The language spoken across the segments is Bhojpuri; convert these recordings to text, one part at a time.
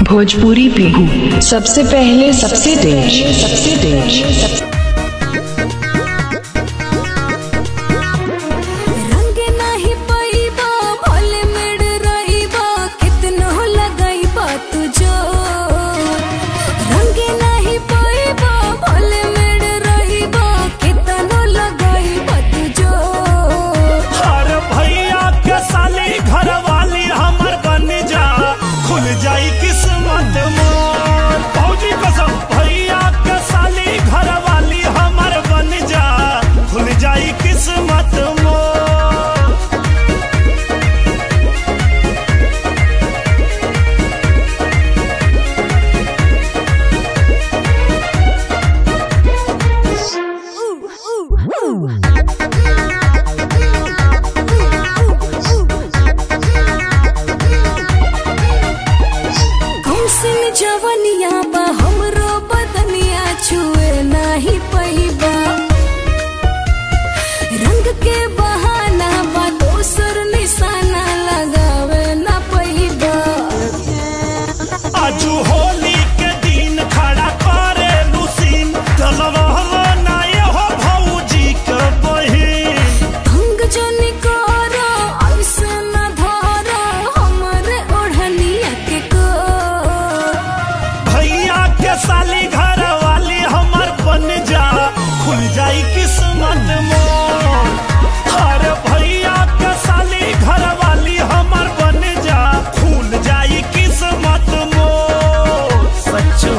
भोजपुरी बिहू सबसे पहले सबसे तेज सबसे तेज रंग नाही पईबा भोले मेड रईबा कितनो लगाईबा तुझो रंग नाही पईबा भोले मेड रईबा कितनो लगाईबा तुझो हर भैया के साली घर वाली हमर बन जा खुल जाई किस्मत मोर भौजी कसम भैया के साली घर वाली हमर बन जा खुल जाई किस्मत मोर कौसिन जवनिया बा हमरो बदनिया छुए नाही पईबा रंग के बहाना बा दोसर निशाना लगावे ना पईबा आजू होली के दिन खड़ा करे लुसीन तलवाला ना ये हो भौजी के बहिन भंग जनी करो ऐसे न धरो हमरे ओढ़निया के को भैया के साली घर वाली हमर बन जा खुल जाई किस्मत मोर हर भैया के साली घर वाली हमर बन जा खुल जाई किस्मत मोर सच्चो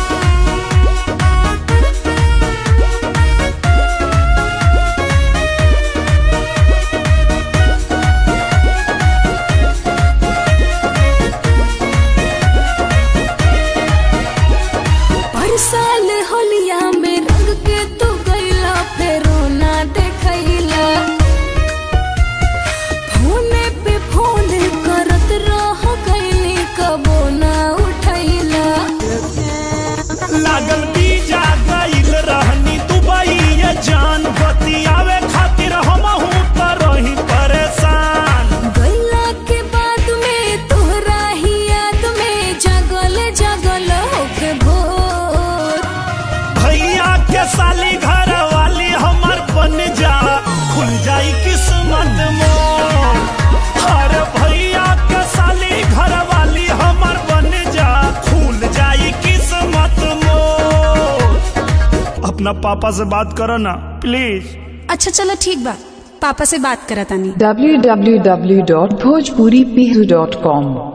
पर साल होलिया में रंग के तू गईला फेरो ना देखैला फोने पे फोन करत रह गईली कबो ना उठैला लागल बीजा गईल रहनी दुबई ये जान बतियावे खातिर हमहू त रही परेशान गईला के बाद में तोहरा ही याद में जगल जगल होके भोर भैया के साली घर वाली हमर बन जा खुल जाई किस्मत मोर हर भैया के साली घर वाली हमर बन जा खुल जाई किस्मत मोर अपना पापा से बात करो ना प्लीज अच्छा चलो ठीक बा पापा से बात करत तानी www.bhojpuribihu.com